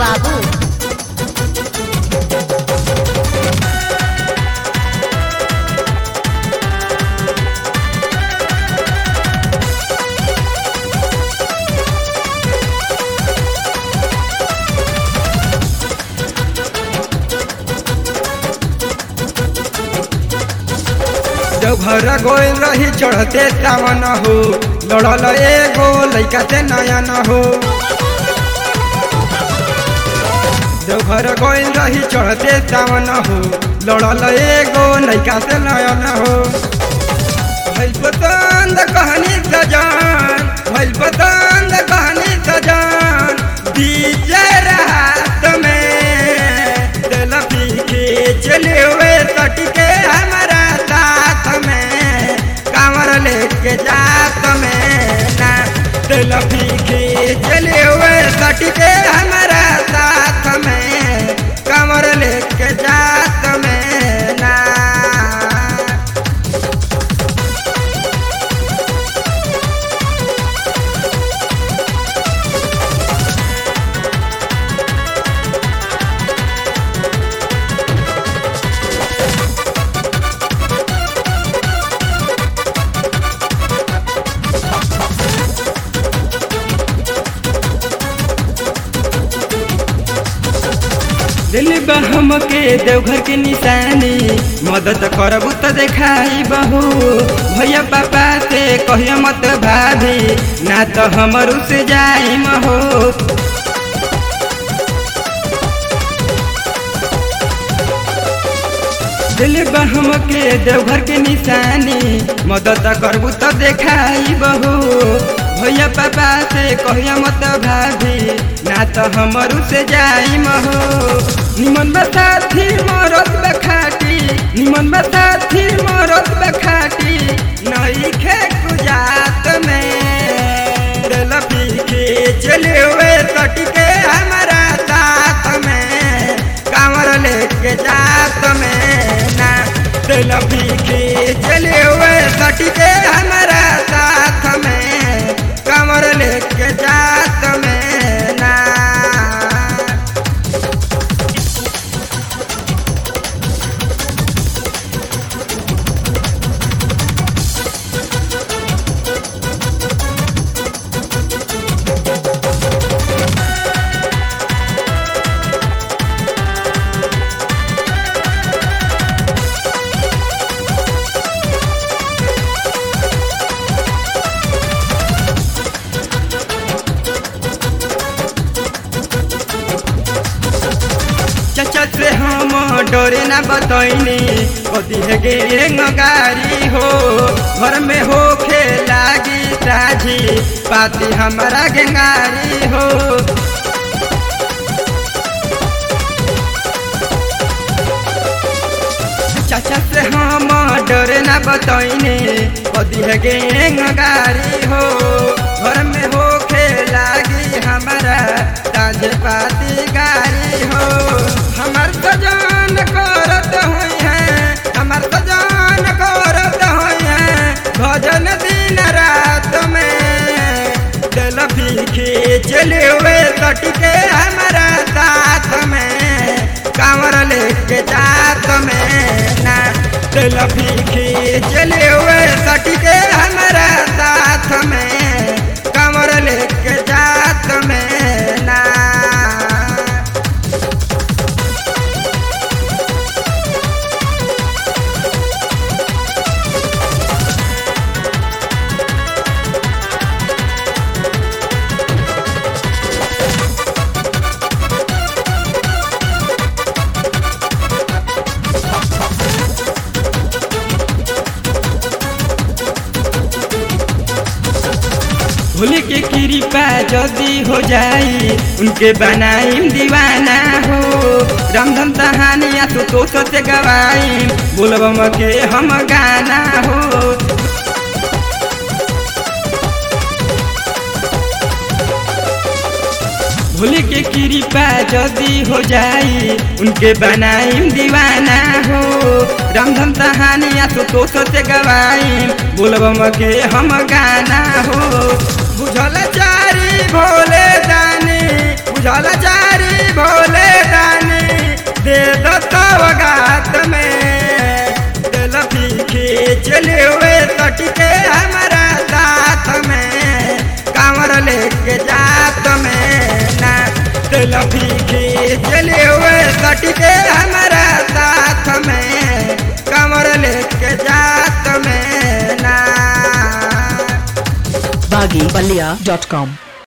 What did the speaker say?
बाबू जब घर गोल रही चढ़ते सावन हो लड़ल एगो लैका से नया न हो जब घर गोल रही चढ़ते सावन हो लड़ल एगो लैका से नया न हो भइल पसंद कहानी सजान भइल पसंद कहानी सजान डीजे रात में दिल पीके चले हुए सटके हमारा साथ में कांवर लेके जात में ना दिल पीके चले हुए सटके हमारा साथ में कांवर लेके जात में ना दिल बहम के देवघर के निशानी मदद करबू तो देखाई बहू भैया पापा से कहियो मत भाभी ना तो हमर से जाई हो दिल बहम के देवघर के निशानी मदद करबू तो देखाई बहू भैया पापा से कहिया मत भाभी ना तो हमर से जाई हो निमन बसाथी मरत बखाटी निमन बसाथी मरत बखाटी नई खे गुजात में दिल पीके चले हुए सटके हमारा साथ में कांवर लेके जात में ना दिल पीके चले हुए सटके हमारा साथ में कांवर लेके जात में ना चचा से हम डरे ना बतैनी कदी है गे गारी हो घर में हो खे लागी साझी पाती हमारा गेंगारी हो चाचा से हम डरे ना बतैनी कदी है गे गारी हो घर में हो खे लागी हमारा ताज पाती गारी हो हमार सजान करत हुई है हमार सजान करत हुई है भजन दिन रात में दिल पीखे चले हुए सटके हमारा साथ में कांवर लेके जात में ना दिल पीखे चले हुए सटके हमारा साथ में कांवर लेके जात में ना भूल के कृपा जदी हो जाई उनके बनाई दीवाना हो रामधन कहानिया तो तो से गवाई बोलबम के हम गाना हो भूल के कृपा जदी हो जाई उनके बनाई दीवाना हो रामधन कहानिया तो तो से गवाई बोलबम के हम गाना हो बुझल चारी भोले जानी बुझल चारी दे दो सौगात में दिल खींच ले हुए सटके हमारा साथ में कांवर लेके जात में ना दिल खींच ले हुए सटके हमारा साथ में कांवर लेके जात में ना BaggyPallia.com.